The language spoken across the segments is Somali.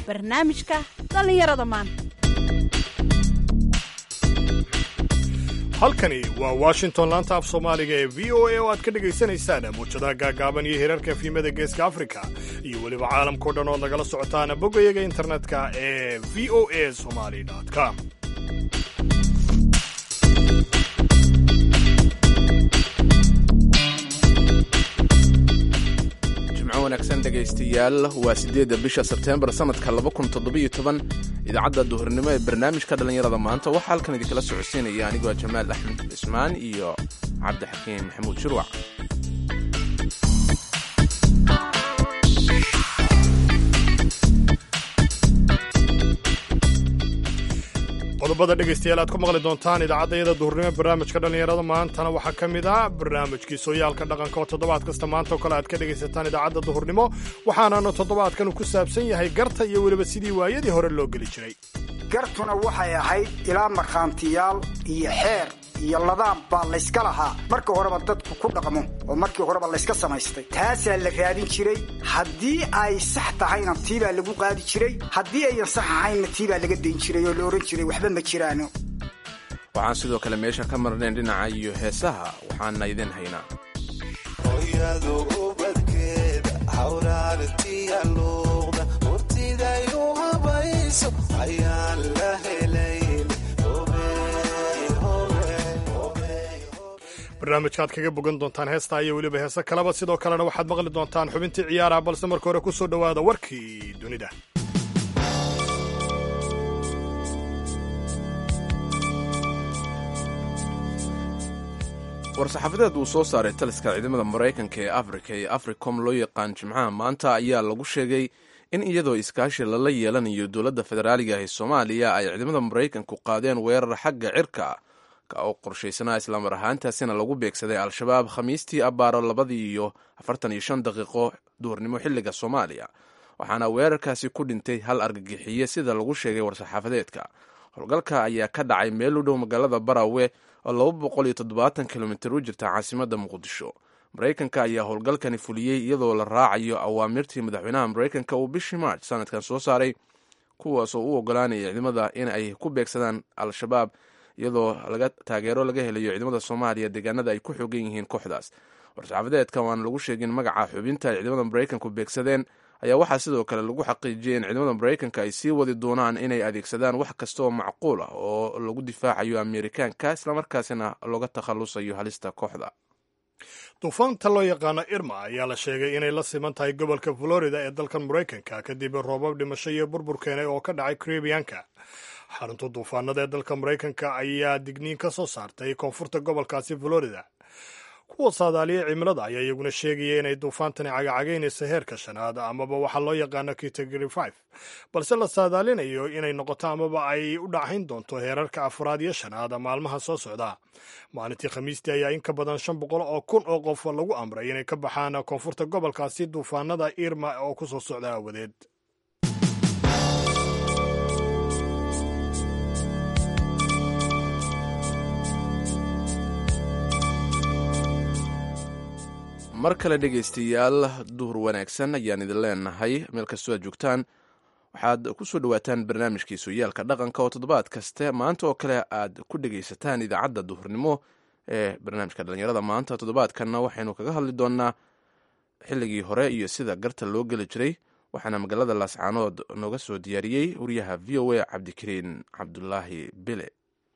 barnaamijka dhallinyarada maanta halkani waa washington laanta af soomaaliga ee v o a oo aad ka dhagaysanaysaan muujadaha gaagaaban iyo hirarka efimada geeska afrika iyo weliba caalamkao dhan ood nagala socotaan boggayaga internetka ee v o a somali com wanaagsan dhegaystayaal waa siddeedda bisha sebteembar sannadka idaacadda duhurnimo ee barnaamijka dhallinyarada maanta waxaa halkan idinkala socodsiinaya anigoo jamaal axmed cismaan iyo cabdixakiim maxamuud shurwac qodobada dhegaystayaal aad ku maqli doontaan idaacaddayada duhurnimo barnaamijka dhallinyarada maantana waxaa ka mid ah barnaamijkii sooyaalka dhaqanka oo toddobaad kasta maanta oo kale aad ka dhegaysataan idaacadda duhurnimo waxaananu toddobaadkan ku saabsan yahay garta iyo weliba sidii waayadii hore loo geli jiray gartuna waxay ahayd ilaa markhaantiyaal iyo xeer iyo ladaan baa layska lahaa marka horeba dadku ku dhaqmo oo markii horeba layska samaystay taasaa la raadin jiray haddii ay sax tahayna tiibaa lagu qaadi jiray haddii ayan sax ahaynna tiibaa laga dayn jiray oo la odhan jiray waxba ma jiraano waxaan sidoo kale meesha ka marnayn dhinaca iyo heesaha waxaana idin haynaa barnaamijkaaad kaga bogan doontaan heestaa iyo weliba heese kaleba sidoo kalena waxaad maqli doontaan xubintii ciyaaraha balse marka hore ku soo dhowaada warkii dunida war-saxaafadeed uu soo saaray taliska ciidamada maraykanka ee afrika ee africom loo yaqaan jimcaha maanta ayaa lagu sheegay in iyadoo iskaashi lala yeelanayo dowladda federaaliga ee soomaaliya ay ciidamada maraykanku qaadeen weerar xagga cirka ka oo qorshaysanaa islamar ahaantaasina lagu beegsaday al-shabaab khamiistii abbaaro labadii iyo afartan iyo shan daqiiqo duhurnimo xilliga soomaaliya waxaana weerarkaasi ku dhintay hal argagixiye sida lagu sheegay war-saxaafadeedka howlgalka ayaa ka dhacay meel u dhow magaalada barawe oo laba boqol iyo toddobaatan kilomitir u jirta caasimadda muqdisho maraykanka ayaa howlgalkani fuliyey iyadoo la raacayo awaamirtii madaxweynaha maraykanka uu bishii march sanadkan soo saaray kuwaasoo u ogolaanaya ciidamada in ay ku beegsadaan al-shabaab iyadoo laga taageero laga helayo ciidamada soomaaliya deegaanada ay ku xoogan yihiin kooxdaas war-saxaafadeedka waan lagu sheegin magaca xubinta ay ciidamada maraykanku beegsadeen ayaa waxaa sidoo kale lagu xaqiijiyay in ciidamada maraykanka ay sii wadi doonaan inay adeegsadaan wax kasta oo macquul ah oo lagu difaacayo amerikaanka islamarkaasina looga takhalusayo halista kooxda duufaanta loo yaqaano irma ayaa la sheegay inay la siman tahay gobolka florida ee dalkan maraykanka kadib roobab dhimasho iyo burbur keenay oo ka dhacay karibiyanka xarunta duufaanada ee dalka maraykanka ayaa digniin ka soo saartay koonfurta gobolkaasi florida kuwa saadaaliya cimilada ayaa iyaguna sheegaya inay duufaantani cagacagaynayso heerka shanaad amaba waxaa loo yaqaano category five balse la saadaalinayo inay noqoto amaba ay u dhacayn doonto heerarka afraad iyo shanaad maalmaha soo socda maalintii khamiistii ayaa in ka badan shan boqol oo kun oo qof lagu amray inay ka baxaan koonfurta gobolkaasi duufaanada irma oo ku soo socda aawadeed mar kale dhegaystayaal duhur wanaagsan ayaan idin leenahay meel kastoo aad joogtaan waxaad ku soo dhowaataan barnaamijkii sooyaalka dhaqanka oo toddobaad kaste maanta oo kale aad ku dhegaysataan idaacadda duhurnimo ee barnaamijka dhallinyarada maanta toddobaadkanna waxaynu kaga hadli doonaa xilligii hore iyo sida garta loo geli jiray waxaana magaalada laascaanood nooga soo diyaariyey wariyaha v o a cabdikariin cabdulaahi bile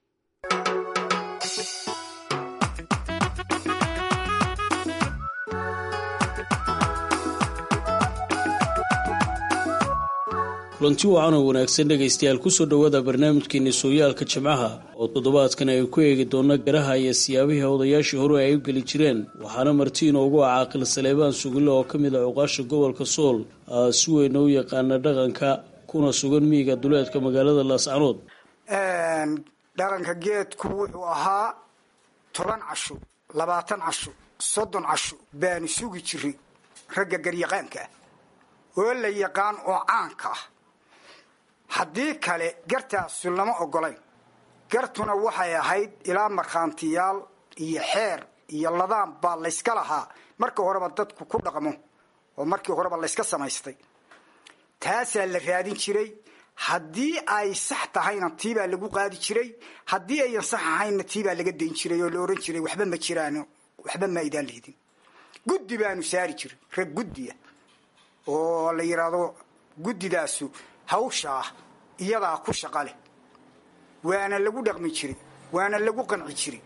kulanti wacan oo wanaagsan dhegaystayaal kusoo dhowaada barnaamijkeeni sooyaalka jimcaha oo toddobaadkan ay ku eegi doono garaha iyo siyaabihii odayaashii hore ay u geli jireen waxaana marti inoogu ah caaqil saleebaan sugille oo ka mid ah cuqaasha gobolka sool si weyna u yaqaana dhaqanka kuna sugan miyiga duleedka magaalada laascanood dhaqanka geedku wuxuu ahaa toban casho labaatan casho soddon casho baanu sugi jiray ragga garyaqaanka ah oo la yaqaan oo caanka ah haddii kale gartaasu lama ogolayn gartuna waxay ahayd ilaa markhaantiyaal iyo xeer iyo ladaan baa layska lahaa marka horeba dadku ku dhaqmo oo markii horeba layska samaystay taasaa la raadin jiray haddii ay sax tahayna tiibaa lagu qaadi jiray haddii ayan sax ahaynna tiibaa laga dayn jiray oo la ohan jiray waxba ma jiraan waxba ma aydaan lihdin guddi baanu saari jiray rag guddiya oo la yidhaahdo guddidaasu hawshaa iyadaa ku shaqa leh waana lagu dhaqmi jiray waana lagu qanci jiray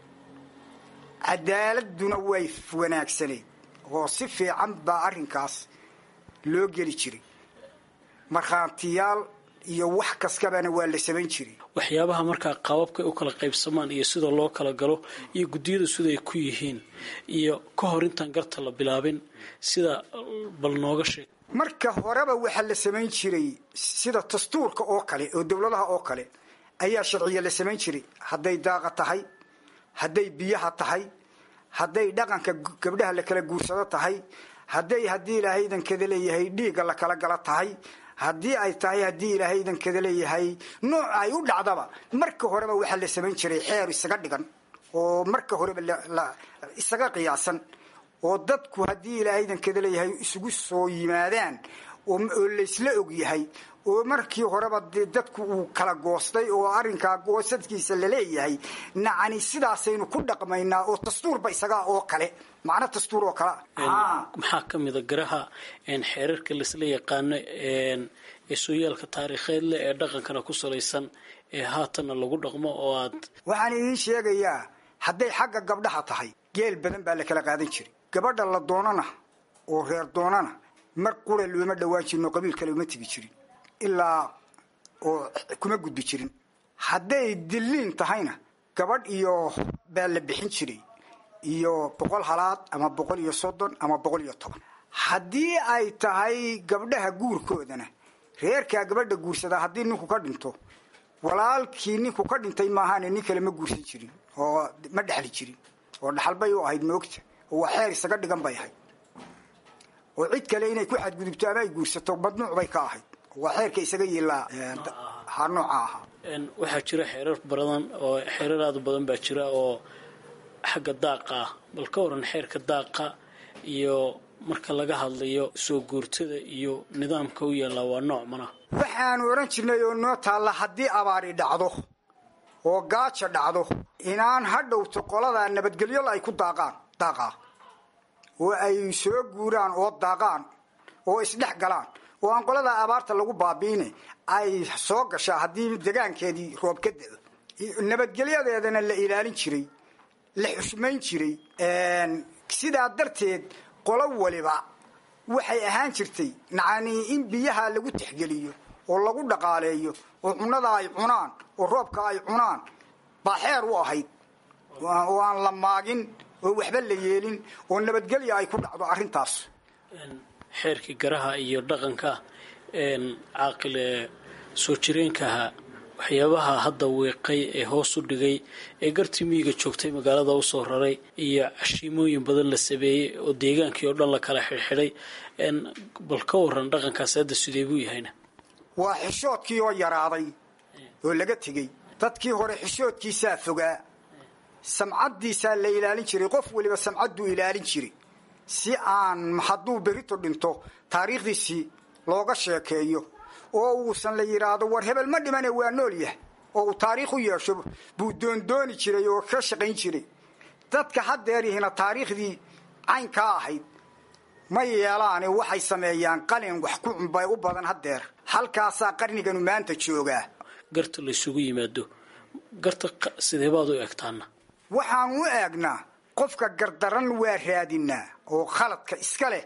cadaaladuna way wanaagsaneyd oo si fiican baa arrinkaas loo geli jiray markhaantiyaal iyo wax kaskabana waa la samayn jiray waxyaabaha markaa qaababkay u kala qaybsamaan iyo sida loo kala galo iyo guddiyadu siday ku yihiin iyo ka hor intaan garta la bilaabin sida bal nooga sheeg marka horeba waxaa la samayn jiray sida dastuurka oo kale oo dowladaha oo kale ayaa sharciya la samayn jiray hadday daaqa tahay hadday biyaha tahay hadday dhaqanka gabdhaha la kala guursado tahay hadday haddii ilaahay idankada leeyahay dhiigga la kala gala tahay haddii ay tahay haddii ilaahay idankada leeyahay nooc ay u dhacdaba marka horeba waxaa la samayn jiray xeer isaga dhigan oo marka horeba isaga qiyaasan oo dadku haddii ilaahay idankada leeyahay isugu soo yimaadaan oo laysla og yahay oo markii horeba dee dadku uu kala goostay oo arrinkaa goosadkiisa laleeyahay nacani sidaasaynu ku dhaqmaynaa oo dastuurba isagaa oo kale macno dastuur oo kale maxaa ka mida garaha xeerarka laisla yaqaano ee sooyaalka taariikheed leh ee dhaqankana ku salaysan ee haatanna lagu dhaqmo oo aad waxaan idiin sheegayaa hadday xagga gabdhaha tahay geel badan baa la kala qaadan jiray gabadha la doonana oo reer doonana mar qura looma dhawaan jirin oo qabiil kale uma tegi jirin ilaa oo kuma gudbi jirin hadday dilliin tahayna gabadh iyo baa la bixin jiray iyo boqol halaad ama boqol iyo soddon ama boqol iyo toban haddii ay tahay gabdhaha guurkoodana reerkaa gabadha guursadaa haddii ninku ka dhinto walaalkii ninku ka dhintay maahaane nin kale ma guursan jirin oo ma dhexli jirin oo dhaxalbay u ahayd moogta oo waa xeer isaga dhigan bay ahayd oo cid kale inay ku xadgudubto ama ay guursato madnuuc bay ka ahayd waa xeerka isaga yiilaa ha nooca ahaa waxaa jira xeerar badan oo xeerar aada u badan baa jira oo xagga daaqa ah bal ka waran xeerka daaqa iyo marka laga hadlayo soo guurtada iyo nidaamka u yaallaa waa nooc mana waxaanu odhan jirnay oo noo taalla haddii abaari dhacdo oo gaaja dhacdo inaan ha dhowto qoladaa nabadgelyo ay ku daaqaan daaqaa oo ay soo guuraan oo daaqaan oo isdhex galaan oo aan qoladaa abaarta lagu baabi'ine ay soo gashaa haddii degaankeedii roob ka da'o nabadgelyadeedana la ilaalin jiray la xushmayn jiray sidaa darteed qolo waliba waxay ahaan jirtay nacanii in biyaha lagu tixgeliyo oo lagu dhaqaaleeyo oo cunnada ay cunaan oo roobka ay cunaan baa xeer u ahayd oo aan la maagin oo waxba la yeelin oo nabadgelya ay ku dhacdo arrintaas xeerkii garaha iyo dhaqanka caaqil ee soo jireenkaha waxyaabaha hadda wiiqay ee hoos u dhigay ee gartii miyiga joogtay magaalada usoo raray iyo cashiimooyin badan la sameeyey oo deegaankii oo dhan la kala xidhxidhay bal ka waran dhaqankaas hadda sidee buu yahayna waa xishoodkii oo yaraaday oo laga tegey dadkii hore xishoodkiisaa fogaa samcaddiisaa la ilaalin jiray qof waliba samcadduu ilaalin jiray si aan hadduu berito dhinto taariikhdiisii looga sheekeeyo oo uusan la yidhaahdo war hebel ma dhimane waa nool yah oo uu taariikh u yeesho buu doondooni jiray oo ka shaqayn jiray dadka haddeerihina taariikhdii caynkaa ahayd ma yeelaane waxay sameeyaan qalin wax ku cunbay u badan haddeer halkaasaa qarniganu maanta joogaa garta laysugu yimaado garta sideebaad u egtaana waxaan u eegnaa qofka gardaran waa raadinaa oo khaladka iska leh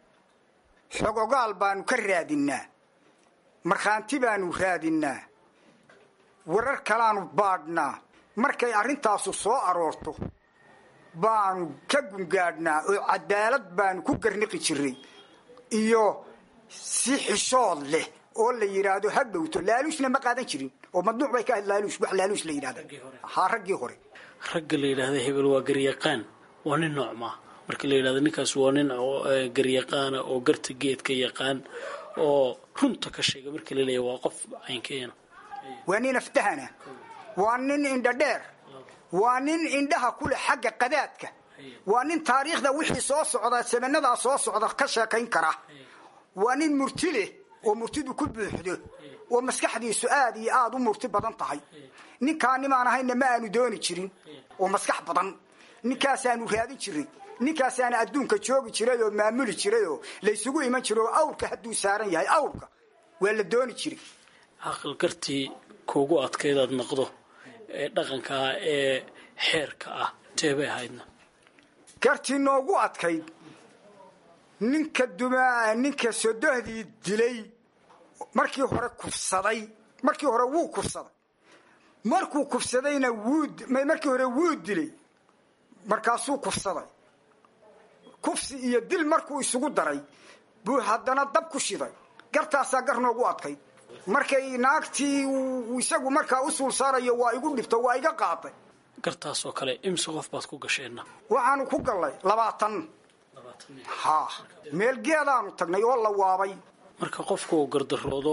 xogogaal baanu ka raadinaa markhaanti baanu raadinaa warar kalaanu baadhnaa markay arrintaasu soo aroorto baanu ka gungaadhnaa oo cadaalad baanu ku garniqi jiray iyo si xishood leh oo la yidhaahdo ha dhowto laaluusna ma qaadan jirin oo madnuuc bay ka ahayd laaluus wax laaluus la yidhahda haa raggii hore ragga la yidhaahda hebel waa garyaqaan waa nin nooc maa marka la yidhahda ninkaas waa nin garyaqaana oo garta geedka yaqaan oo runta ka sheega marka la leeya waa qof caynkeena waa nin aftahana waa nin indha dheer waa nin indhaha ku leh xagga qadaadka waa nin taariikhda wixii soo socda samanadaa soo socda ka sheekayn kara waa nin murti leh oo murtidu ku buuxdo oo maskaxdiisu aad iyo aad u murti badan tahay ninkaa nimaan ahayna ma aanu dooni jirin oo maskax badan ninkaasaanu raadin jiray ninkaasaana adduunka joogi jiray oo maamuli jiray oo laysugu iman jiro oo awrka hadduu saaran yahay awrka waa la dooni jiray caqal gartii kuugu adkaydaad noqdo ee dhaqankaa ee xeerka ah teebay ahaydna gartii noogu adkayd ninka duma ninka sodohdii dilay markii hore kufsaday markii hore wuu kufsaday markuu kufsadayna wuu markii hore wuu dilay markaasuu kufsaday kufsi iyo dil markuu isugu daray buu haddana dab ku shiday gartaasaa gar noogu adkayd markay naagtii isagu markaa u suul saarayo waa igu dhibto waa iga qaaday gartaasoo kale imse qof baad ku gasheenna waxaanu ku gallay labaatan ha meel geedaanu tagnay oo la waabay marka qofku uu gardaroodo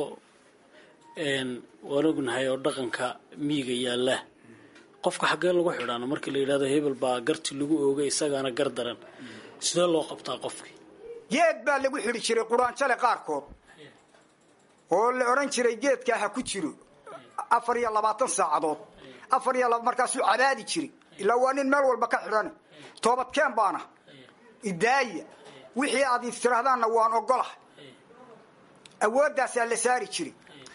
waan ognahay oo dhaqanka miiga yaalla qofka xaggee lagu xidhaano markii la yidhahdo hebel baa garti lagu oogay isagaana gar daran sidee loo qabtaa qofkii geed baa lagu xidhi jiray quraanjale qaarkood oo la odhan jiray geedkaa ha ku jiro afar iyo labaatan saacadood afar iyo markaasuu cabaadi jiray ilaa waa nin meel walba ka xidhan toobadkeen baana idaaya wixii aad istiraahdaanna waan ogolah awooddaasaa la saari jiray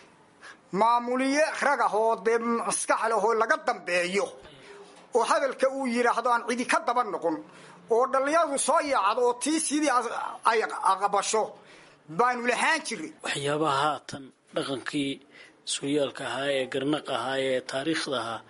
maamuliye rag ah oo dee maskax leh oo laga dambeeyo oo hadalka uu yidhaahdo aan cidi ka daba noqon oo dhallinyaradu soo yaacdo oo tii sidii ay aqbasho baanu lahaan jiray waxyaabaha haatan dhaqankii sooyaalka ahaa ee garnaq ahaa ee taariikhda ahaa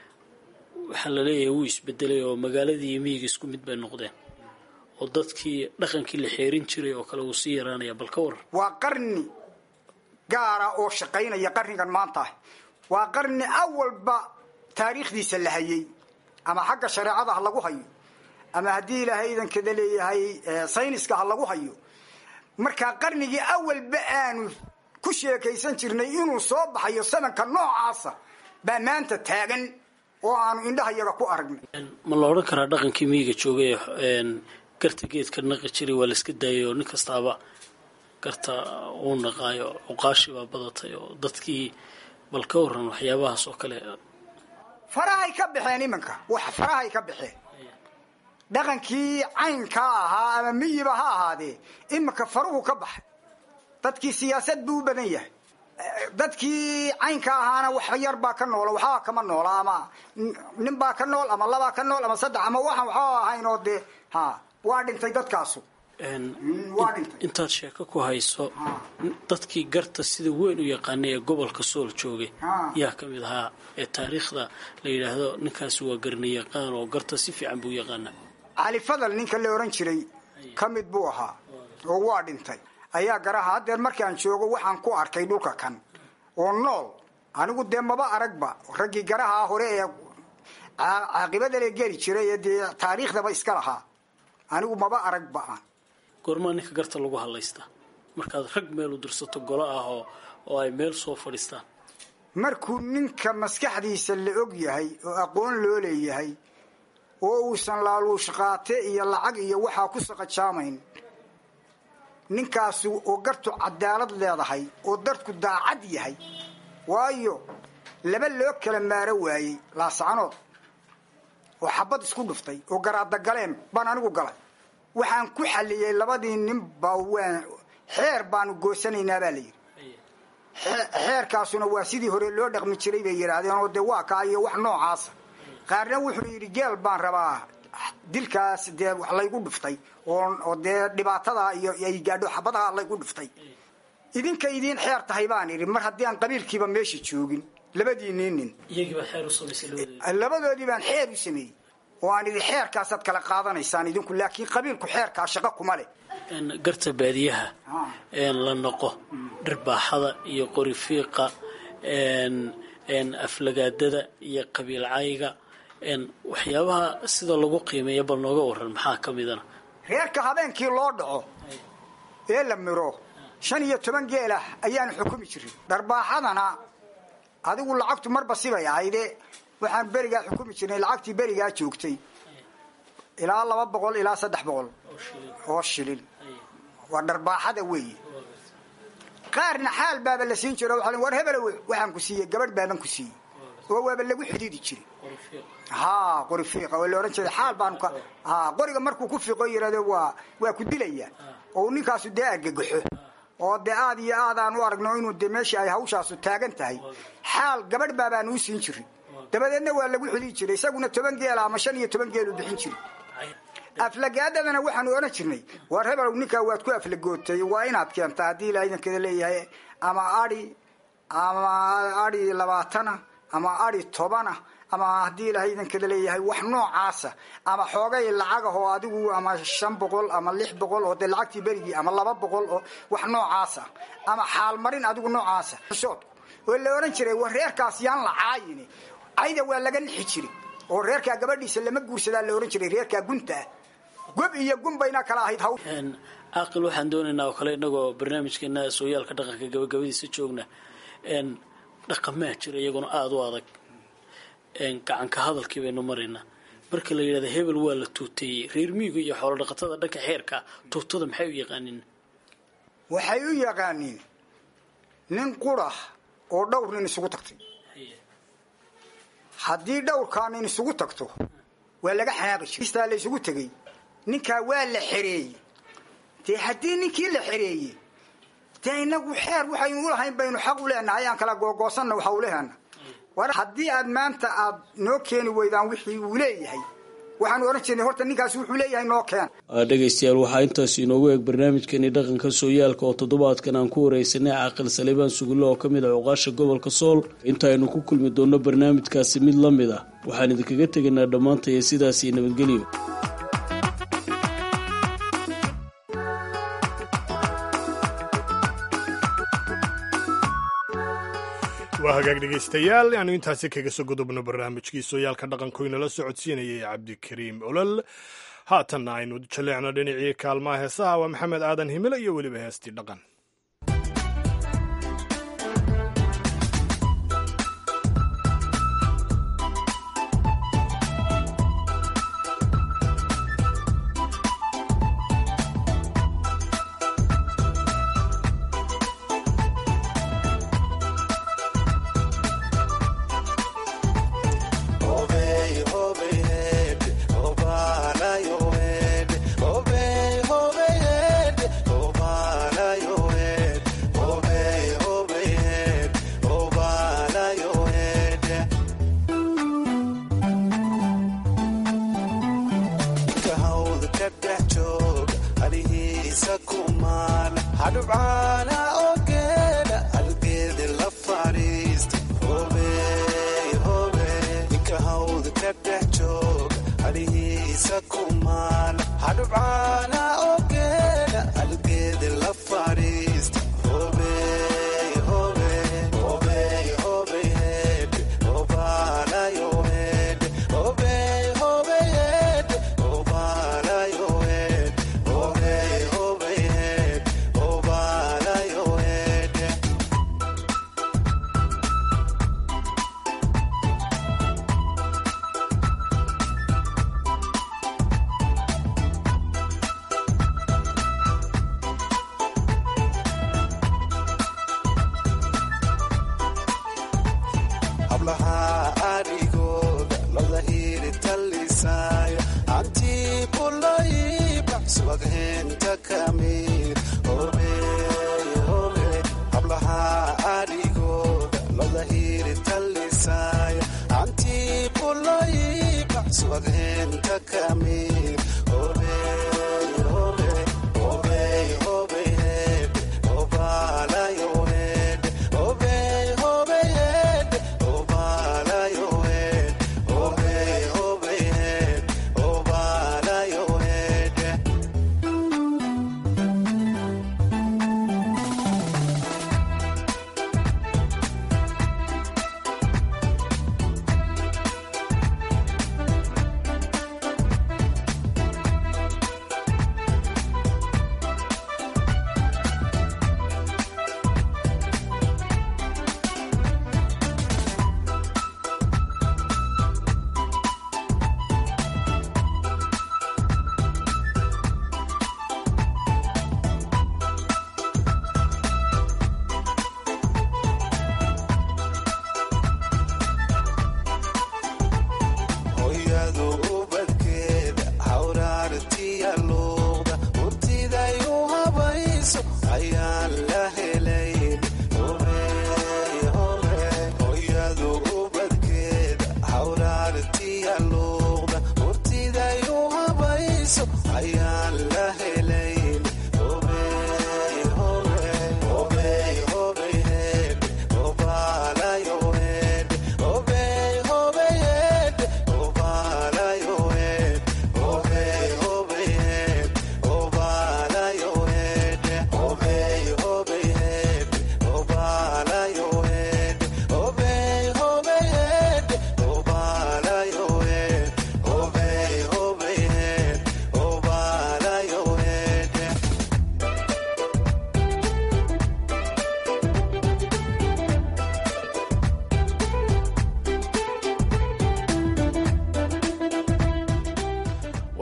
waxaa la leeyahay wuu isbedelay oo magaaladii iyo miyiga isku mid bay noqdeen oo dadkii dhaqankii la xeerin jiray oo kale wuu sii yaraanaya bal ka waran waa qarni gaara oo shaqaynaya qarnigan maanta ah waa qarni awalba taariikhdiisa la hayay ama xagga shareecada ha lagu hayo ama haddii ilaahay idankada leeyahay sayniska ha lagu hayo markaa qarnigii awalba aanu ku sheekaysan jirnay inuu soo baxayo sanadka noocaasa baa maanta taagan oo aanu indhahayaga ku aragnay ma la odhan karaa dhaqankii miyiga joogay garta geedka naqi jiray waa la iska daayay oo nin kastaaba garta uu naqaayo cuqaashi baa badatay oo dadkii bal ka waran waxyaabahaas oo kale farahay ka baxeen iminka wax farahay ka baxeen dhaqankii caynkaa ahaa ama miyiba ha ahaadee iminka faruhu ka baxay dadkii siyaasad buu u badan yahay dadkii caynka ahaana wax yar baa ka noola waxbaa kama noola ama nin baa ka nool ama labaa ka nool ama saddex ama waxaan waxba ahayn oo dee ha waa dhintay dadkaasu waa dhintay intaad sheeko ku hayso dadkii garta sida weyn u yaqaanay ee gobolka sool joogay yaa ka mid ahaa ee taariikhda la yidhaahdo ninkaasi waa garniyaqaan oo garta si fiican buu yaqaanaa cali fadal ninka la odhan jiray ka mid buu ahaa oo waa dhintay ayaa garaha haddeer markaan joogo waxaan ku arkay dhulka kan oo nool anigu dee maba aragba raggii garaha hore ee caaqibadale geli jiray ee dee taariikhdaba iska lahaa anigu maba aragba aan goormaa ninka garta lagu hadlaystaa markaad rag meel u dirsato golo ah oo oo ay meel soo fadhiistaan markuu ninka maskaxdiisa la og yahay oo aqoon loo leeyahay oo uusan laaluush qaate iyo lacag iyo waxaa ku saqajaamayn ninkaasi oo gartu cadaalad leedahay oo dadku daacad yahay waayo laba loo kala maaro waayey laascanood oo xabad isku dhuftay oo garaadagaleen baan anigu galay waxaan ku xalliyey labadii ninba waan xeer baanu goosanaynaa baa layidhi xeerkaasuna waa sidii hore loo dhaqmi jiray bay yidhaahdeen oo dee waa kaa iyo wax noocaasa qaarna wuxuu yidhi geel baan rabaa dilkaas dee wax laygu dhuftay oo dee dhibaatada iyo ay gaadho xabadaha laygu dhuftay idinka idiin xeer tahay baan idhi mar haddii aan qabiilkiiba meesha joogin labadiinii nin labadoodii baan xeer u sameeyey oo aan idhi xeerkaasaad kala qaadanaysaan idinku laakiin qabiilku xeerkaa shaqo kuma leh garta baadiyaha la noqo dhirbaaxada iyo qorifiiqa aflagaadada iyo qabiil cayga waxyaabaha sida lagu qiimeeya bal nooga waran maxaa ka midana reerka habeenkii loo dhaco ee la miro shan iyo toban geelah ayaanu xukumi jirin dharbaaxadana adigu lacagtu marba sibay ahayde waxaan berigaa xukumi jirnay lacagtii berigaa joogtay ilaa laba boqol ilaa saddex boqol oo shilin waa dharbaaxada weeye qaarna xaal baaba la siin jiro waa war hebel waxaan ku siiyey gabadh baaban ku siiyey oo waaba lagu xidhiidi jiray ha qori fiiqa oo la odhan jiray xaal baanu ka ha qoriga markuu ku fiiqo yirahdo waa waa ku dilaya oo ninkaasu dee argagaxo oo dee aad iyo aad aan u aragno inuu dee meeshii ay hawshaasu taagan tahay xaal gabadh baabaan uu siin jirin dabadeedna waa lagu xidhiidi jiray isaguna toban geel ama shan iyo toban geelu bixin jiray aflagaadadana waxaanu odhan jirnay war hebelow ninkaa waad ku aflagootay waa inaad keentaa haddii ilaa idankeeda leeyahay ama adi ama adi labaatana ama adi tobana ama haddii ilahay idankeeda leeyahay wax noocaasa ama xoogay lacagahoo adigu ama shan boqol ama lix boqol oo dee lacagtii berigii ama laba boqol oo wax noocaasa ama xaalmarin adigu noocaasa oo la odhan jiray war reerkaas yaan la caayini cayda waa laga nixi jiray oo reerkaa gabadhiisa lama guursadaa la odhan jiray reerkaa guntaa gob iyo gun bayna kala ahayd haw caaqil waxaan doonaynaa oo kale inagoo barnaamijkeena sooyaalka dhaqanka gabagabadiisa joogna dhaqamaa jira iyaguna aada u adag gacanka hadalkii baynu maraynaa marka la yidhahda hebel waa la tuuteeyey reer miiga iyo xoolo dhaqatada dhanka xeerka tuutada maxay u yaqaaniin waxay u yaqaaniin nin qurah oo dhowr nin isugu tagtay haddii dhowrkaa nin isugu tagto waa laga xanaaqi jira istaa la isugu tegey ninkaa waa la xereeyey dee haddii ninkii la xereeyey dee inagu xeer waxaynu ulahayn baynu xaq u leenahay aan kala googoosanna waxa ulehana war haddii aad maanta aad noo keeni weydaan wixii uu leeyahay waxaanu odhan jirnay horta ninkaasi wuxuu leeyahay noo keen dhegaystayaal waxaa intaas inoogu eeg barnaamijkeeni dhaqanka sooyaalka oo toddobaadkan aan ku wareysanay caaqil saleebaan sugulle oo ka mid ah cuqaasha gobolka sool intaaynu ku kulmi doonno barnaamijkaasi mid la mid ah waxaan idinkaga tegaynaa dhammaantaya sidaas iyo nabadgelyo waa hagaag dhegaystayaal aanu intaasi kaga soo gudubno barnaamijkii sooyaalka dhaqanku inala socodsiinayay cabdikariim olol haatanna aynu jaleecno dhinacii kaalmaha heesaha waa maxamed aadan himilo iyo weliba heestii dhaqan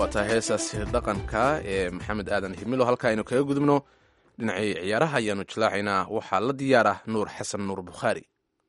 waa tahay heesaasi dhaqanka ee maxamed aadan himilo halka aynu kaga gudubno dhinacii ciyaaraha ayaanu jilaacaynaa waxaa la diyaar ah nuur xasan nuur bukhaari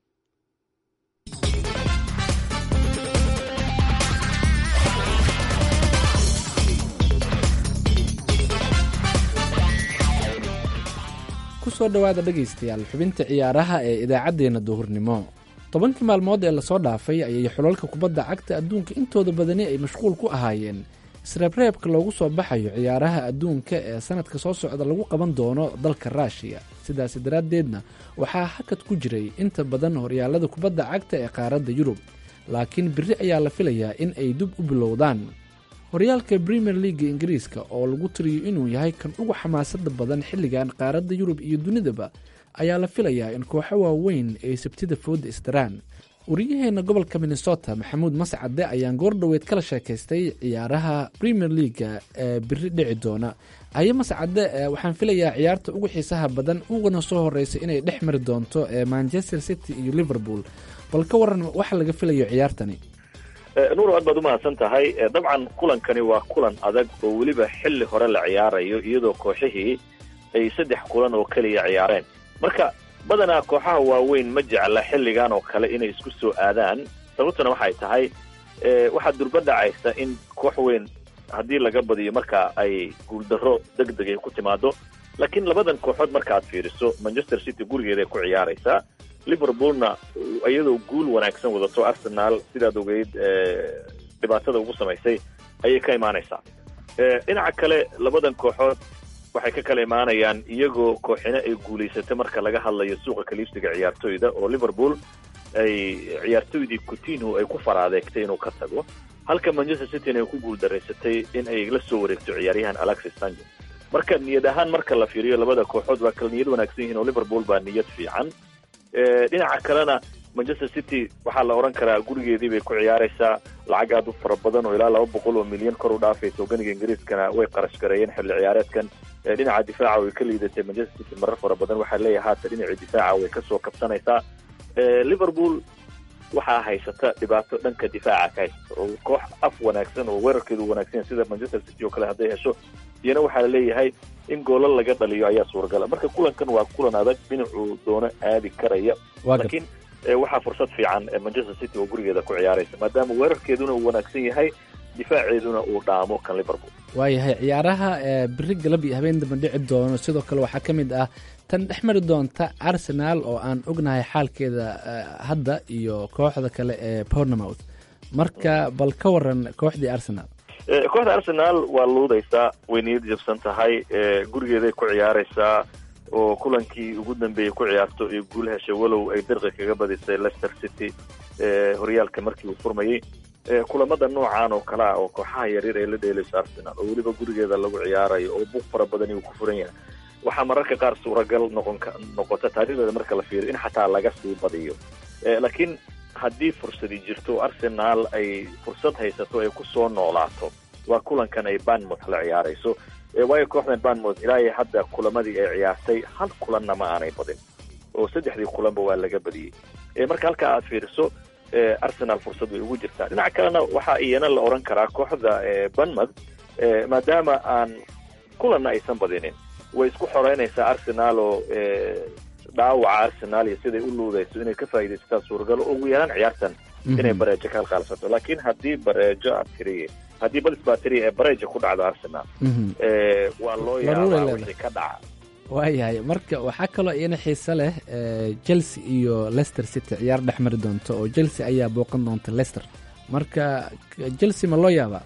kusoo dhowaada dhegaystayaal xubinta ciyaaraha ee idaacaddeenna duhurnimo tobankii maalmood ee lasoo dhaafay ayay xulalka kubadda cagta adduunka intooda badani ay mashquul ku ahaayeen isreebreebka loogu soo baxayo ciyaaraha adduunka ee sanadka soo socda lagu qaban doono dalka ruushiya sidaasi daraaddeedna waxaa hakad ku jiray inta badan horyaalada kubadda cagta ee qaaradda yurub laakiin biri ayaa la filayaa in ay dib u bilowdaan horyaalka premier leaga ingiriiska oo lagu tiriyo inuu yahay kan ugu xamaasada badan xilligan qaaradda yurub iyo dunidaba ayaa la filayaa in kooxo waaweyn ay sabtida fooda isdaraan wariyaheenna gobolka minnesota maxamuud mascade ayaan goordhoweed kala sheekaystay ciyaaraha premier leaga ee biri dhici doona haye mascade waxaan filayaa ciyaarta ugu xiisaha badan ugana soo horeysa inay dhex mari doonto ee manchester city iyo liverpool bal ka waran waxa laga filayo ciyaartani nuur aad baad umahadsan tahay dabcan kulankani waa kulan adag oo weliba xilli hore la ciyaarayo iyadoo kooxihii ay saddex kulan oo keliya ciyaareen marka badanaa kooxaha waaweyn ma jecla xilligan oo kale inay isku soo aadaan sababtuna waxay tahay waxaa durba dhacaysa in koox weyn haddii laga badiyo marka ay guuldarro deg deg ay ku timaado laakiin labadan kooxood markaaad fiiriso manchester city gurigeeday ku ciyaaraysaa liverpoolna iyadoo guul wanaagsan wadato arsenal sidaad ogeyd dhibaatada ugu samaysay ayay ka imaanaysaa dhinaca kale labadan kooxood waxay ka kala imaanayaan iyagoo kooxina ay guulaysatay marka laga hadlayo suuqa kaliibsiga ciyaartoyda oo liverpool ay ciyaartoydii coutinho ay ku faraadeegtay inuu ka tago halka manchester cityna ay ku guuldaraysatay in ay la soo wareegto ciyaaryahan alexis sanchez marka niyad ahaan marka la fiiriyo labada kooxood waa kala niyad wanaagsan yihiin oo liverpool baa niyad fiican dhinaca kalena manchester city waxaa la odhan karaa gurigeedii bay ku ciyaaraysaa lacag aad u fara badan oo ilaa laba boqol oo milyan kor u dhaafaysa oganiga ingiriiskana way qarash gareeyeen xilli ciyaareedkan dhinaca difaaca way ka liidatay manchester city marar fara badan waxaa leeyahay haatan dhinacii difaaca way kasoo kabsanaysaa liverpool waxaa haysata dhibaato dhanka difaaca ka haysata oo koox af wanaagsan oo weerarkeedu wanaagsan sida manchester city oo kale hadday hesho iyana waxaa laleeyahay in goolal laga dhaliyo ayaa suuragala marka kulankan waa kulan adag dhinacuu doono aadi karaya laakiin waxaa fursad fiican manchester city oo gurigeeda ku ciyaaraysa maadaama weerarkeeduna uu wanaagsan yahay difaaceeduna uu dhaamo kan liverpool waayahay ciyaaraha biri galab iyo habeen damba dhici doono sidoo kale waxaa ka mid ah tan dhex mari doonta arsenal oo aan ognahay xaalkeeda hadda iyo kooxda kale ee bournemouth marka bal ka waran kooxdii arsenal kooxda arsenal waa luudaysaa way niyad jabsan tahay gurigeeday ku ciyaaraysaa oo kulankii ugu dambeeyey ku ciyaarto iyo guul heshay walow ay dirqi kaga badisay leicester city horyaalka markii uu furmayey kulamada noocan oo kale ah oo kooxaha yaryar ee la dheelayso arsenal oo weliba gurigeeda lagu ciyaarayo oo buuq fara badani uu ku furan yahay waxaa mararka qaar suuragal noqon noqota taariikhdeeda marka la fiiriyo in xataa laga sii badiyo laakiin haddii fursadi jirto arsenal ay fursad haysato ay ku soo noolaato waa kulankan ay banmouth la ciyaarayso waayo kooxdan banmouth ilaa iyo hadda kulamadii ay ciyaartay hal kulanna ma aanay badin oo saddexdii kulanba waa laga badiyey marka halkaa aad fiiriso arsenal fursad way ugu jirtaa dhinaca kalena waxaa iyana la odhan karaa kooxda banmouth maadaama aan kulanna aysan badinin way isku xoreynaysaa arsenal oo dhaawaca arsenal iyo siday u luudayso inay ka faa'iidaysataa suuragal oo ugu yaraan ciyaartan inay bareejo ka halqaalsato laakiin haddii bareejo aad tiriye haddii badis baa tiriye ee bareejo ku dhacdo arsenal waa loo yaabaa wixii ka dhaca waayahay marka waxaa kaloo iyana xiise leh chelsea iyo leicester city ciyaar dhex mari doonto oo chelsea ayaa booqan doonta leicester marka chelsea ma loo yaabaa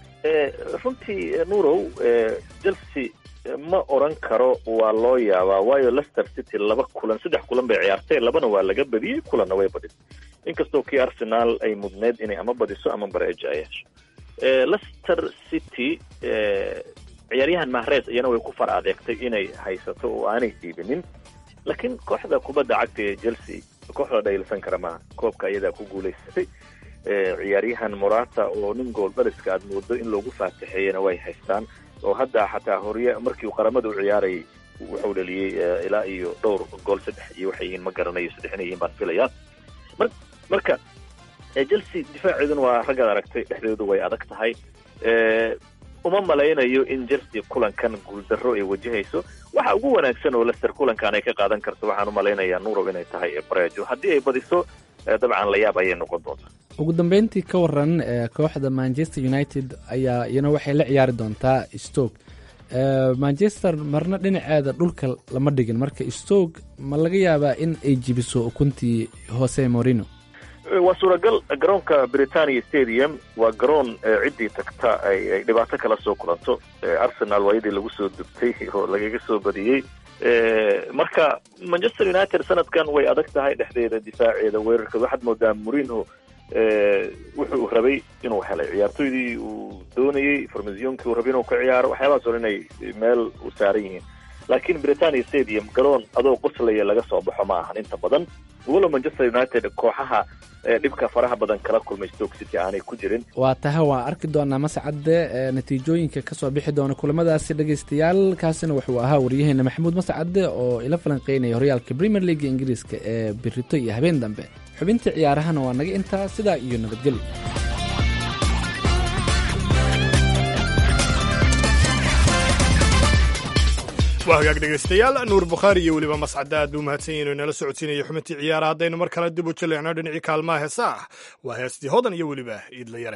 runtii nurow chelsea ma oran karo waa loo yaabaa waayo leicester city laba kulan saddex kulan bay ciyaartay labana waa laga badiyey kulanna way badisay inkastoo kii arsenal ay mudneyd inay ama badiso ama bareejo ay hesho leicester city ciyaaryahan mahres iyana way ku far adeegtay inay haysato oo aanay diibinin laakiin kooxda kubadda cagta ee chelsea kooxda dhayilsan kara maaha koobka iyadaa ku guulaysatay ciyaaryahan morata oo nin gool dhaliska aad moodo in loogu faataxeeyena way haystaan oo hadda xataa horya markii uu qaramada u ciyaarayay wuxuu dhaliyey ilaa iyo dhowr gool saddex iyo waxay yihiin ma garanayo saddex inay yihiin baan filayaa mar marka chelsea difaaceeduna waa raggaad aragtay dhexdeedu way adag tahay uma malaynayo in chelsea kulankan guuldarro ay wajahayso waxa ugu wanaagsan oo lester kulankan ay ka qaadan karto waxaan u malaynayaa nurow inay tahay bareejo haddii ay badiso dabcan layaab ayay noqon doontaa ugu dambeyntii ka waran kooxda manchester united ayaa iyana waxay la ciyaari doontaa stoke manchester marna dhinaceeda dhulka lama dhigin marka stoke ma laga yaabaa in ay jibiso ukuntii hose morino waa suuragal garoonka britania stadium waa garoon ciddii tagta ay dhibaato kala soo kulanto arsenal waayadii lagu soo dubtay oo lagaga soo badiyey marka manchester united sanadkan way adag tahay dhexdeeda difaaceeda weerarka waxaad moodaa morino wuxuu rabay inuu helay ciyaartoydii uu doonayey farmasionkii uu rabay inuu ka ciyaaro waxyaabahaas oo inay meel u saaran yihiin laakiin britania stadium garoon adoo qoslaya laga soo baxo ma ahan inta badan walow manchester united kooxaha dhibka faraha badan kala kulmay stoke city aanay ku jirin waa tahay waan arki doonaa mascadde natiijooyinka kasoo bixi doona kulamadaasi dhegeystayaal kaasina wuxuu ahaa waryaheena maxamuud mascadde oo ila falanqeynaya horyaalka premier league ingiriiska ee birito iyo habeen dambe xubintii ciyaarahana waa naga intaa sidaa iyo nabadgelyo waa hagaag dhegaystayaal nuur bukhaari iyo weliba mascadda aad buu mahadsan yahin inala socodsiinaya xubintii ciyaara haddaynu mar kale dib u jaleecno dhinacii kaalmaha heesa ah waa heestii hodan iyo weliba iidla yare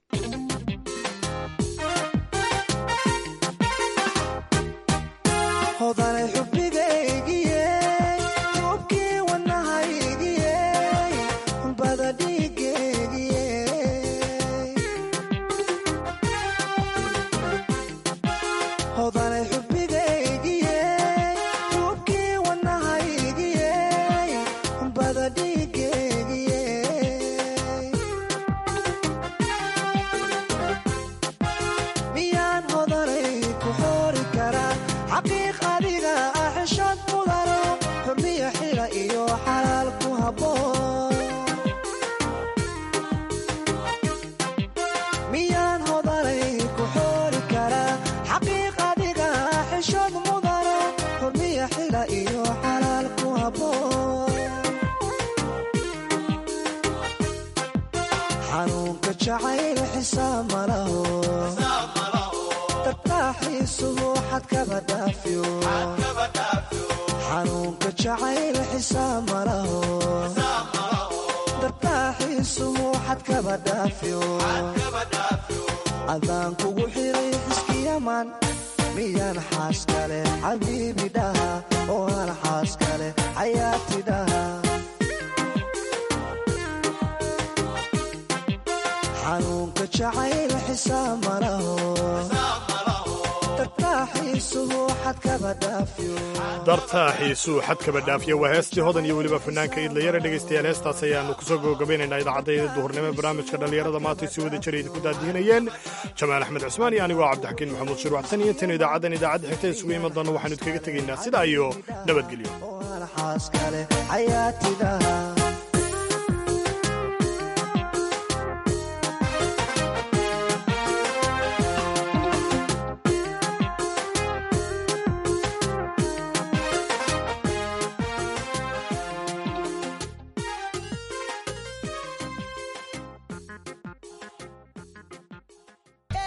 adaan kugu xiray xiskiyaman miyaan xaas kale xabiibi dhaha oo aan xaas kale xayaati dhaha xanuunka jacayl xisaab malaho dartaa xiisuu xadkaba dhaafiya waa heestii hodan iyo weliba fanaanka idlayare dhegaystayaal heestaas ayaannu kusoo gabagabaynaynaa idaacadayda duhurnimo barnaamijka dhallinyarada maanta si wada jira idinku daadihinayeen jamaal axmed cusmaan iyo anigoo cabdixakiin maxamuud shir waxsan iyo intaynu idaacaddan idaacadda xigta isugu iman doonna waxaanu idkaga tegaynaa sidaa iyo nabadgelyo